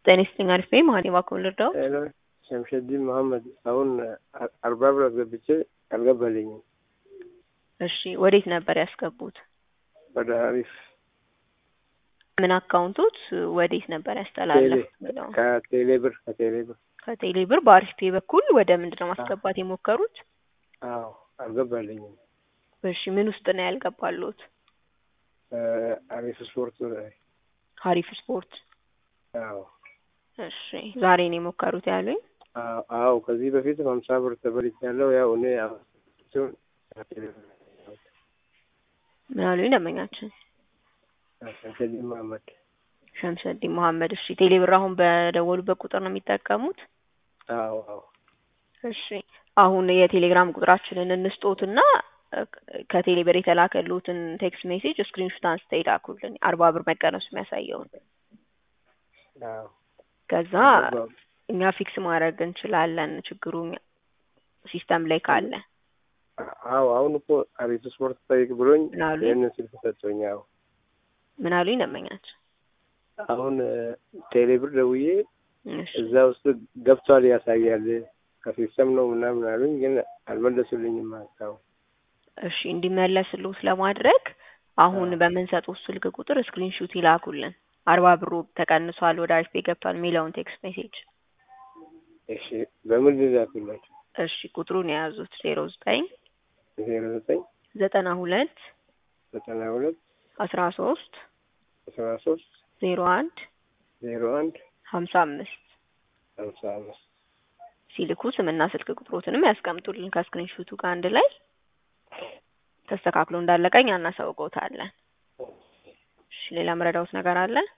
ጤና ይስጥልኝ አሪፍ ነኝ መሀሌ እባክዎን ልርዳዎ? ሄሎ ሸምሸዲን መሀመድ አሁን አርባ ብር አስገብቼ አልገባልኝም። እሺ ወዴት ነበር ያስገቡት? ወደ ሀሪፍ ምን አካውንቶት ወዴት ነበር ያስተላለፉት የሚለው ከቴሌ ብር ከቴሌ ብር ከቴሌ ብር በአሪፍ ፔ በኩል ወደ ምንድን ነው ማስገባት የሞከሩት? አዎ አልገባልኝም። እሺ ምን ውስጥ ነው ያልገባሉት? አሪፍ ስፖርት ላይ ሀሪፍ ስፖርት አዎ እሺ ዛሬ ነው የሞከሩት ያሉኝ? አዎ አዎ ከዚህ በፊት ሀምሳ ብር ተበልቻለሁ። ያው እኔ ሲሆን ምን አሉኝ ደንበኛችን? ሸምሸዲን መሀመድ ሸምሰዲን መሀመድ እሺ ቴሌ ብር አሁን በደወሉበት ቁጥር ነው የሚጠቀሙት? አዎ አዎ እሺ አሁን የቴሌግራም ቁጥራችንን እንስጦትና ከቴሌ ብር የተላከሉትን ቴክስት ሜሴጅ ስክሪንሾት አንስተው ይላኩልን አርባ ብር መቀነሱ የሚያሳየውን አዎ ከዛ እኛ ፊክስ ማድረግ እንችላለን ችግሩ ሲስተም ላይ ካለ አዎ አሁን እኮ አሪፍ ስፖርት ጠይቅ ብሎኝ ምን አሉኝ? ይህንን ስልክ ሰጥቶኝ አዎ ምን አሉኝ ደንበኛችን? አሁን ቴሌ ብር ደውዬ እሺ እዛ ውስጥ ገብቷል ያሳያል ከሲስተም ነው ምናምን አሉኝ፣ ግን አልመለሱልኝም ሀሳቡ እሺ እንዲመለስልዎት ለማድረግ አሁን በምንሰጡት ስልክ ቁጥር ስክሪንሹት ይላኩልን አርባ ብሩ ተቀንሷል ወደ አሪፍ ፔ ገብቷል የሚለውን ቴክስት ሜሴጅ እሺ በምን ልላክላቸው? እሺ ቁጥሩን የያዙት ዜሮ ዘጠኝ ዜሮ ዘጠኝ ዘጠና ሁለት ዘጠና ሁለት አስራ ሶስት አስራ ሶስት ዜሮ አንድ ዜሮ አንድ ሀምሳ አምስት ሀምሳ አምስት ሲልኩ ስምና ስልክ ቁጥሮትንም ያስቀምጡልን ከስክሪንሹቱ ጋር አንድ ላይ ተስተካክሎ እንዳለቀኝ እናሳውቀውታለን። እሺ ሌላ መረዳውት ነገር አለ?